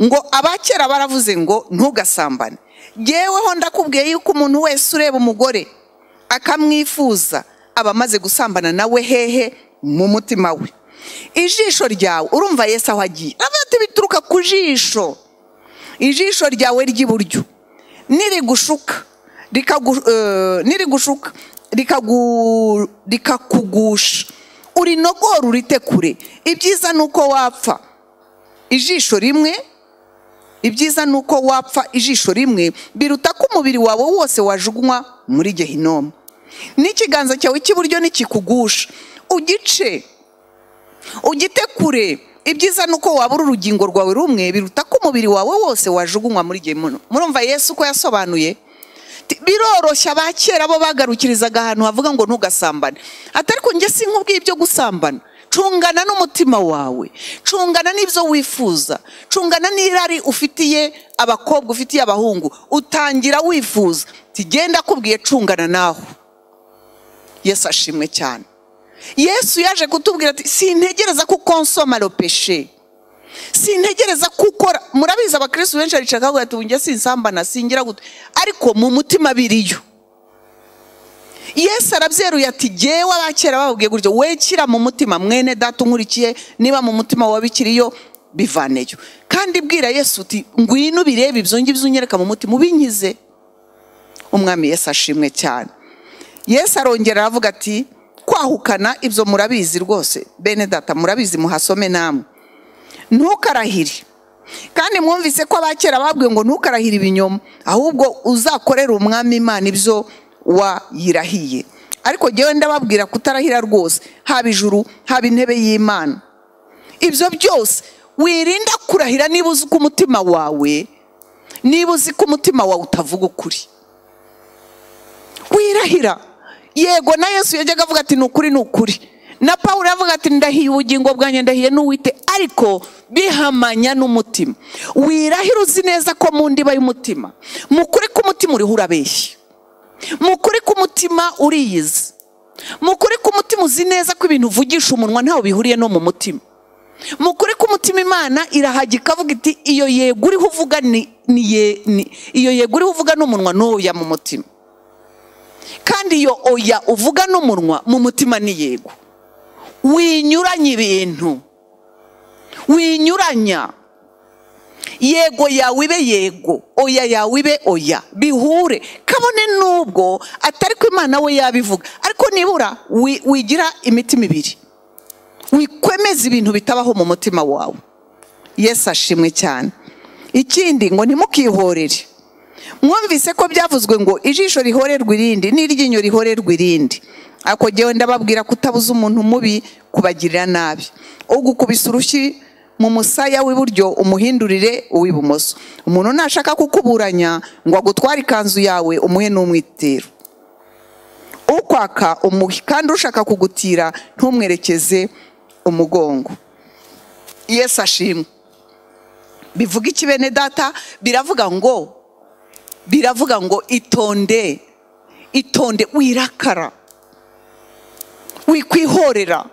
ngo abakera baravuze ngo ntugasambane yeweho ndakubwiye yuko umuntu wese ureba umugore akamwifuza aba amaze gusambana nawe hehe mu mutima we ijisho ryawe urumva yesu aho agiye aravuga ati bituruka ku jisho ijisho ryawe ry'iburyo nirigushuka rikagu- eh, nirigushuka rikagu- rikakugusha urinogora urite kure ibyiza ni uko wapfa ijisho rimwe ibyiza ni uko wapfa ijisho rimwe biruta ko umubiri wawe wose wajugunywa muri gehinomu n'ikiganza cyawe cy'iburyo nikikugusha ugice ugite kure ibyiza ni uko wabura urugingo rwawe rumwe biruta ko umubiri wawe wose wajugunywa muri gehinomu murumva yesu ko yasobanuye Ti- biroroshye abakera bo bagarukirizaga ahantu havuga ngo ntugasambane atari ko njye sinkubwiye ibyo gusambana cungana n'umutima wawe cungana n'ibyo wifuza cungana n'irari ufitiye abakobwa ufitiye abahungu utangira wifuza tugenda akubwiye cungana naho yesu ashimwe cyane yesu yaje kutubwira ati sintegereza ko ukonsoma ropeshe sintegereza ko ukora murabizi abakirisitu benshi baricara bakavuga ati njye sinsambana singira gute ariko mu mutima biriyo yesu arabyeruye ati jyewe abakera bababwiye gutyo wekira mu mutima mwene data unkurikiye niba mu mutima wawe bikiriyo bivaneyo kandi bwira yesu uti ngwino ubirebe ibyo ngibyo unyereka mu mutima ubinkize umwami yesu ashimwe cyane yesu arongera aravuga ati kwahukana ibyo murabizi rwose bene data murabizi muhasome namwe ntukarahire kandi mwumvise ko abakera babwiwe ngo ntukarahire ibinyoma ahubwo uzakorere umwami imana ibyo wayirahiye ariko njyewe ndababwira kutarahira rwose haba ijuru haba intebe y'imana ibyo byose wirinda kurahira niba uzi ko umutima wawe niba uzi ko umutima wawe utavuga ukuri wirahira yego na yesu yajyaga avuga ati ni ukuri ni ukuri na paul avuga ati ndahiye ubugingo bwanjye ndahiye n'uwite ariko bihamanya n'umutima wirahira uzi neza ko mu ndiba y'umutima mu kuri k'umutima uriho urabeshya mu kuri k'umutima uriyizi mu kuri k'umutima uzi neza ko ibintu uvugisha umunwa ntawe bihuriye no mu mutima mu kuri k'umutima imana irahajya ikavuga iti iyo yego uriho uvuga ni ni ye- ni- iyo yego uriho uvuga n'umunwa n'uya mu mutima kandi iyo oya uvuga n'umunwa mu mutima ni yego winyuranya ibintu winyuranya yego yawe ibe yego oya yawe ibe oya bihure kabone n'ubwo atari ko imana we yabivuga ariko nibura wi- wigira imitima ibiri wikwemeza ibintu bitabaho mu mutima wawe yesu ashimwe cyane ikindi ngo ntimukihorere mwumvise ko byavuzwe ngo ijisho rihorerwa irindi n'iryinyo rihorerwa irindi ako jyewe ndababwira kutabuza umuntu mubi kubagirira nabi ugukubise urushyi mu musaya w'iburyo umuhindurire uw'ibumoso umuntu nashaka kukuburanya ngo agutware ikanzu yawe umuhe n'umwitero ukwaka umuhe kandi ushaka kugutira ntumwerekeze umugongo yesu ashimwe bivuga iki bene data biravuga ngo biravuga ngo itonde itonde wirakara wikwihorera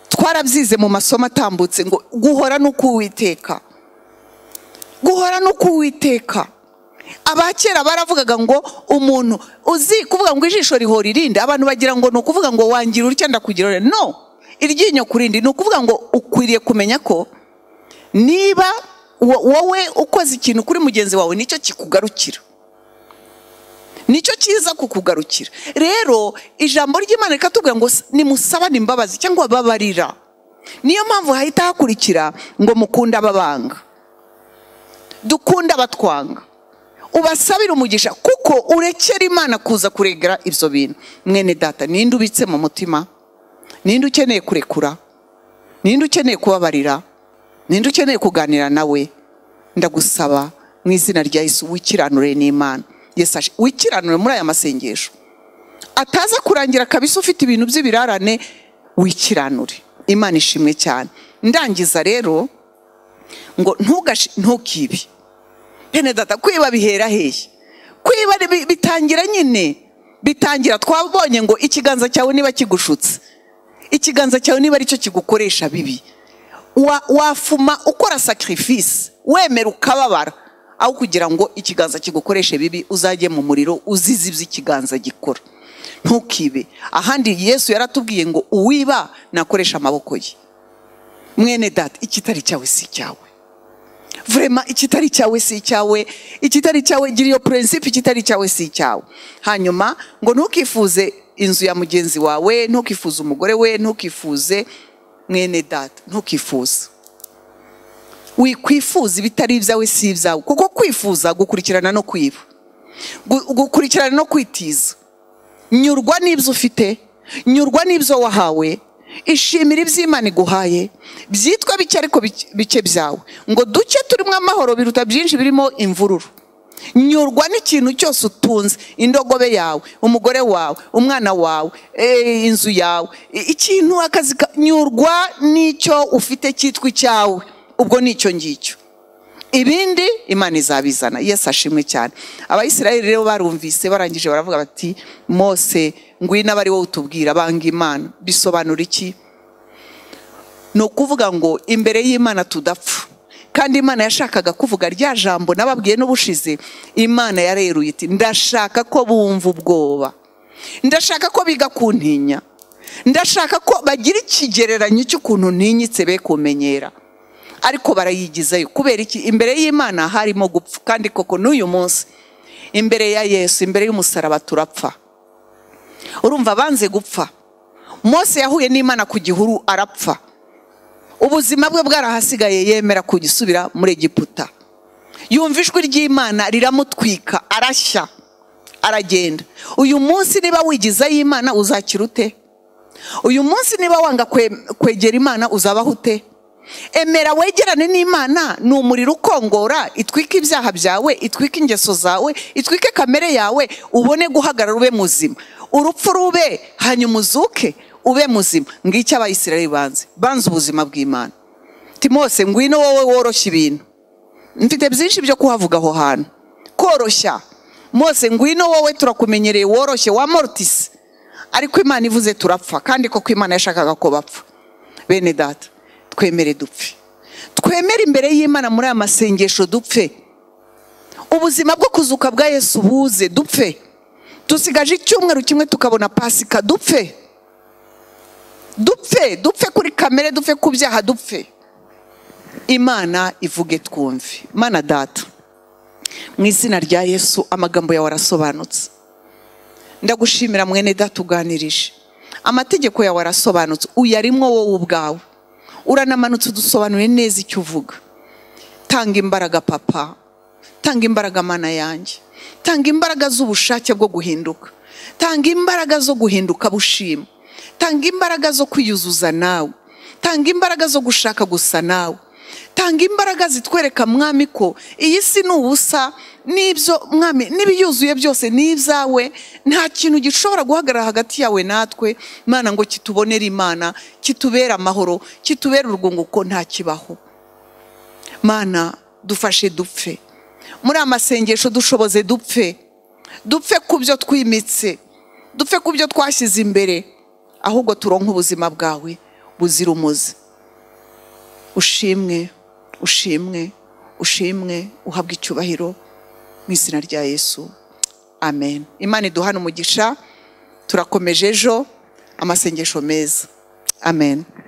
twarabyize mu masomo atambutse ngo guhora no kuwiteka guhora no kuwiteka abakera baravugaga ngo umuntu uzi kuvuga ngo ijisho rihora irindi abantu bagira ngo ni ukuvuga ngo wangira utya ndakugira ure no iryinyo ku rindi ni ukuvuga ngo ukwiriye kumenya ko niba wo- wowe ukoze ikintu kuri mugenzi wawe nicyo kikugarukira nicyo kiza kukugarukira rero ijambo ry'imana rikatubwira ngo nimusabane imbabazi cyangwa babarira niyo mpamvu hahita hakurikira ngo mukunde ababanga dukunde abatwanga ubasabire umugisha kuko urekera imana kuza kuregera ibyo bintu mwene data ninde ubitse mu mutima ninde ukeneye kurekura ninde ukeneye kubabarira ninde ukeneye kuganira nawe ndagusaba mu izina rya yesu wikiranure n'imana yesu aje- wikiranure muri aya masengesho ataza kurangira kabisa ufite ibintu by'ibirarane wikiranure imana ishimwe cyane ndangiza rero ngo ntugashi ntukibi bene data kwiba bihera hehe kwiba bi- bitangira nyine bitangira twabonye ngo ikiganza cyawe niba kigushutse ikiganza cyawe niba aricyo kigukoresha bibi Wa- wafuma ukora sacrifice wemera ukababara aho kugira ngo ikiganza kigukoreshe bibi uzajye mu muriro uzize ibyo ikiganza gikora ntukibe ahandi yesu yaratubwiye ngo uwiba nakoresha amaboko ye mwene data ikitari cyawe si icyawe vurema ikitari cyawe si icyawe ikitari cyawe gira iyo purensipe ikitari cyawe si icyawe hanyuma ngo ntukifuze inzu ya mugenzi wawe ntukifuze umugore we ntukifuze mwene data ntukifuze wikwifuza ibitari ibyawe si ibyawe kuko kwifuza gukurikirana no kwiba Gu- gukurikirana no kwitiza nyurwa n'ibyo ufite nyurwa n'ibyo wahawe ishimira ibyo imana iguhaye byitwa bike ariko bike- bike byawe ngo duke turimo amahoro biruta byinshi birimo imvururu nyurwa n'ikintu cyose utunze indogobe yawe umugore wawe umwana wawe eh, inzu yawe i- ikintu akazi ka- nyurwa n'icyo ufite cyitwa icyawe ubwo ni icyo ngicyo ibindi imana izabizana yesu ashimwe cyane abayisiraheli rero barumvise barangije baravuga bati mose ngwino aba ari wowe utubwira banga imana bisobanura iki ni ukuvuga ngo imbere y'imana tudapfa kandi imana yashakaga kuvuga rya jambo nababwiye n'ubushize imana yareruye iti ndashaka ko bumva ubwoba ndashaka ko biga kuntinya ndashaka ko bagira ikigereranyo cy'ukuntu ntinyitse be kumenyera ariko barayigizayo kubera iki imbere y'imana harimo gupfa kandi koko n'uyu munsi imbere ya yesu imbere y'umusaraba turapfa urumva banze gupfa mose yahuye n'imana ku gihuru arapfa ubuzima bwe bwarahasigaye yemera kugisubira muri egiputa yumva ijwi ry'imana riramutwika arashya aragenda uyu munsi niba wigizayo imana uzakira ute uyu munsi niba wanga kwe- kwegera imana uzabaho ute emera wegerane n'imana ni umuriro ukongora itwike ibyaha byawe itwike ingeso zawe itwike kamere yawe ubone guhagarara ube muzima urupfu rube hanyuma uzuke ube muzima ngicyo abayisiraheli banze banze ubuzima bw'imana timose ngwino wowe woroshya ibintu mfite byinshi byo kuhavuga aho hantu koroshya mose ngwino wowe turakumenyereye woroshye wa morutisi ariko imana ivuze turapfa kandi koko imana yashakaga ko bapfa bene data twemere dupfe twemere imbere y'imana muri aya masengesho dupfe ubuzima bwo kuzuka bwa yesu buze dupfe dusigaje icyumweru kimwe tukabona pasika dupfe dupfe dupfe kuri kamere dupfe ku byaha dupfe imana ivuge twumve mana data mu izina rya yesu amagambo yawe arasobanutse ndagushimira mwene datuganirije amategeko yawe arasobanutse uyarimwo wowe ubwawe uranamanutse udusobanuriye neza icyo uvuga tanga imbaraga papa tanga imbaraga mana yanjye tanga imbaraga z'ubushake bwo guhinduka tanga imbaraga zo guhinduka bushima tanga imbaraga zo kwiyuzuza nawe tanga imbaraga zo gushaka gusa nawe tanga imbaraga zitwereka mwami ko iyi si ni ubusa n'ibyo mwami n'ibiyuzuye byose ni ibyawe nta kintu gishobora guhagarara hagati yawe natwe mana ngo kitubonere imana kitubere amahoro kitubere urwunguko nta kibaho mana dufashe dupfe muri aya masengesho dushoboze dupfe dupfe ku byo twimitse dupfe ku byo twashyize imbere ahubwo turonke ubuzima bwawe buzira umuze ushimwe ushimwe ushimwe uhabwa icyubahiro mu izina rya yesu amen imana iduhane umugisha turakomeje ejo amasengesho meza amen